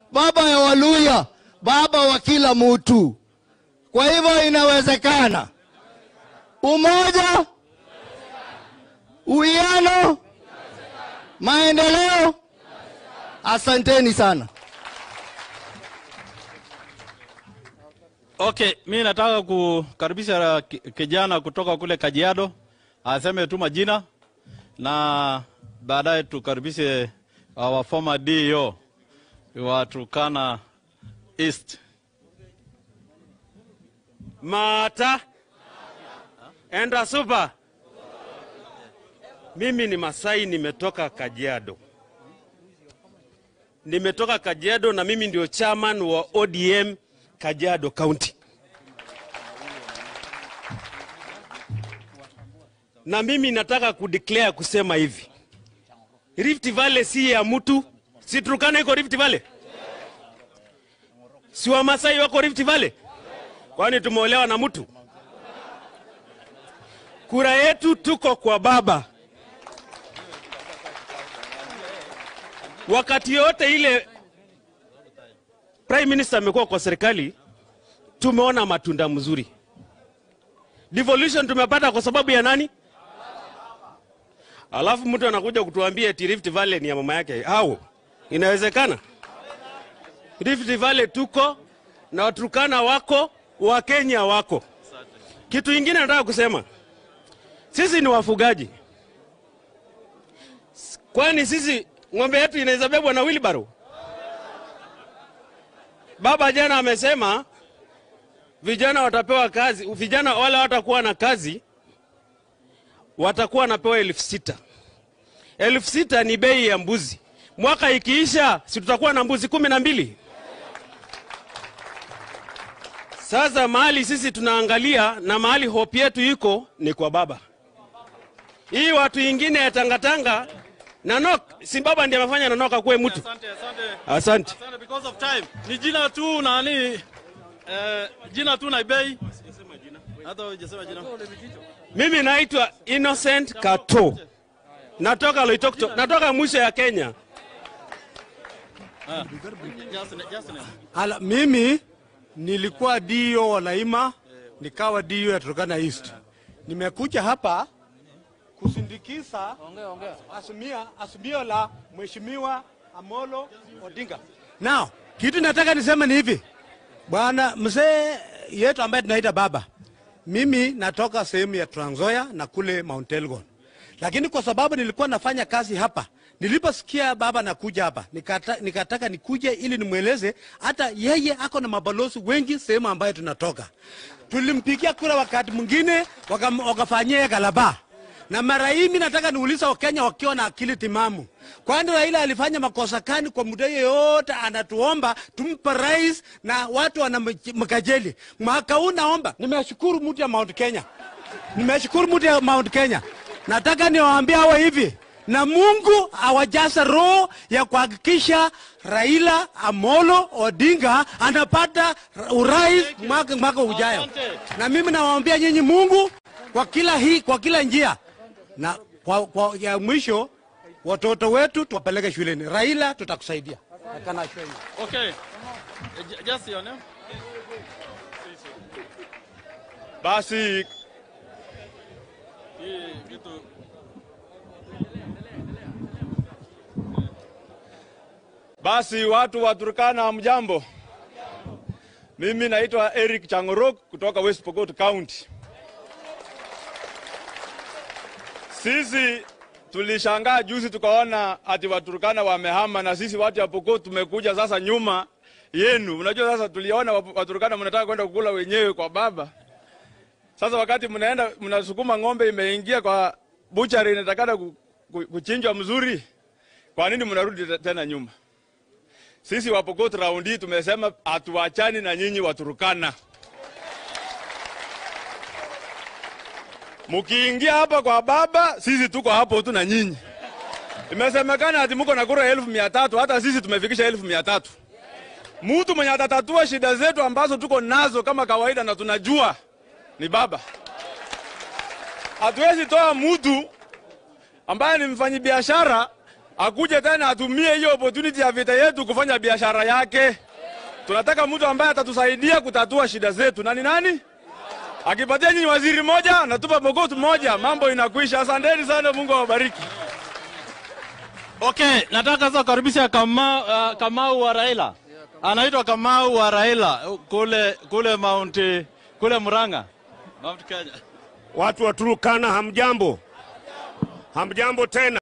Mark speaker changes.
Speaker 1: baba ya Waluya, baba wa kila mtu. Kwa hivyo inawezekana. Umoja, uwiano, maendeleo. Asanteni sana.
Speaker 2: Okay, mi nataka kukaribisha ki- kijana kutoka kule Kajiado aseme tu majina na baadaye tukaribishe our former DO wa Turkana East.
Speaker 3: Mata enda super. Mimi ni Masai, nimetoka Kajiado, nimetoka Kajiado na mimi ndio chairman wa ODM Kajiado County, na mimi nataka kudeclare kusema hivi, Rift Valley si ya mtu, si Turkana iko Rift Valley, si Wamasai wako Rift Valley kwani tumeolewa na mtu? Kura yetu tuko kwa baba. Wakati yote ile prime minister amekuwa kwa serikali, tumeona matunda mzuri. Devolution tumepata kwa sababu ya nani? Alafu mtu anakuja kutuambia eti Rift Valley ni ya mama yake. Au inawezekana? Rift Valley tuko na Waturkana wako, Wakenya wako. Kitu ingine nataka kusema, sisi ni wafugaji. Kwani sisi ng'ombe yetu inaweza bebwa na wheelbarrow? Baba jana amesema vijana watapewa kazi, vijana wale watakuwa na kazi watakuwa wanapewa elfu sita. Elfu sita ni bei ya mbuzi. Mwaka ikiisha, si tutakuwa na mbuzi kumi na mbili? Sasa mahali sisi tunaangalia na mahali hope yetu iko ni kwa baba. Hii watu ingine ya tangatanga Nanok, si baba ndiye amefanya Nanok akuwe mtu.
Speaker 2: Asante, asante.
Speaker 3: Asante.
Speaker 2: Asante because of time. Ni jina tu nani eh, jina tu na bei. Hata hujasema jina.
Speaker 3: Mimi naitwa Innocent Kato. Natoka Loitoktok, natoka mwisho ya Kenya.
Speaker 2: Just, just name.
Speaker 4: Ala, mimi nilikuwa dio wa Laima, nikawa dio ya Turkana East. Nimekuja hapa kusindikiza azimia azimio la Mheshimiwa Amolo Odinga. Now, kitu nataka niseme ni hivi, bwana mzee yetu ambaye tunaita baba, mimi natoka sehemu ya Trans Nzoia na kule Mount Elgon, lakini kwa sababu nilikuwa nafanya kazi hapa niliposikia baba nakuja hapa nikata, nikataka nikuje ili nimweleze hata yeye ako na mabalozi wengi sehemu ambayo tunatoka. Tulimpigia kura wakati mwingine wakam- wakafanyia yeye galaba na mara hii mi nataka niuliza Wakenya wakiwa na akili timamu, kwani Raila alifanya makosa gani kwa muda yote? Anatuomba tumpe rais na watu wanamkajeli. Mwaka huu naomba, nimeshukuru mtu ya Mount Kenya, nimeshukuru mtu ya Mount Kenya. Nataka niwaambie hawa hivi na Mungu awajaze roho ya kuhakikisha Raila Amolo Odinga anapata urais mwaka, mwaka ujayo. Na mimi nawaambia nyinyi Mungu kwa kila hii, kwa kila njia na kwa, kwa ya mwisho watoto wetu tuwapeleke shuleni. Raila tutakusaidia. I can assure you.
Speaker 2: Okay. Eh, ju- Just your name.
Speaker 5: Basi
Speaker 2: Hii kitu
Speaker 5: basi, watu wa Turkana, hamjambo? Mimi naitwa Eric Changorok kutoka West Pokot County. Sisi tulishangaa juzi tukaona ati Waturkana wamehama na sisi watu ya Pokot tumekuja sasa nyuma yenu. Unajua sasa tuliona wa- Waturkana mnataka kwenda kukula wenyewe kwa baba. Sasa wakati mnaenda mnasukuma ng'ombe imeingia kwa buchari inatakana ku- ku- kuchinjwa mzuri, kwa nini mnarudi te- tena nyuma? Sisi wa Pokot round hii tumesema hatuachani na nyinyi Waturkana. Mkiingia hapa kwa baba, sisi tuko hapo tu na nyinyi. Imesemekana ati mko na kura elfu mia tatu hata sisi tumefikisha elfu mia tatu. Mtu mwenye atatatua shida zetu ambazo tuko nazo kama kawaida na tunajua ni baba. Hatuwezi toa mtu ambaye ni mfanyabiashara akuje tena atumie hiyo opportunity ya vita yetu kufanya biashara yake. Tunataka mtu ambaye atatusaidia kutatua shida zetu. Na ni nani? Akipatia nyinyi waziri moja, natupa Pokot moja, mambo inakwisha. Asanteni sana, Mungu awabariki.
Speaker 2: Okay, nataka sasa kukaribisha Kamau, uh, Kamau wa Raila. Anaitwa Kamau wa Raila kule kule Mount kule Murang'a. Mount Kenya.
Speaker 6: Watu wa Turukana hamjambo, hamjambo tena.